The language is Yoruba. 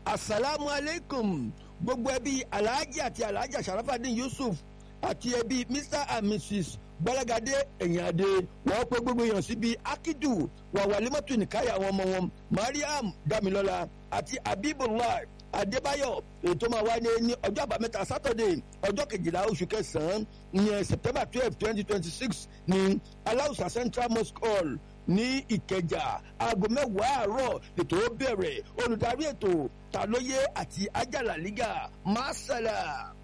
asalaamu aleykum gbogbo ẹbí alhaji àti alhaja sharafadin yusuf àti ẹbí mr and mrs gbọ́lágadé ẹ̀yìnadé wọ́n pé gbogbo èèyàn síbi akidu wàwálímọ́tò nìkáyà àwọn ọmọ wọn mariam damilọ́la àti abibullah adébáyọ̀ ètò máa wáyé ní ọjọ́ àbámẹ́ta sátọ̀dé ọjọ́ kejìlá oṣù kẹsàn-án ìyẹn september twelve twenty twenty six ní aláùsà central mosque hall ní ìkẹjà aago mẹ́wàá àárọ̀ ètò ó bẹ̀rẹ̀ olùdarí ètò tàlóyè àti ajala liga masala.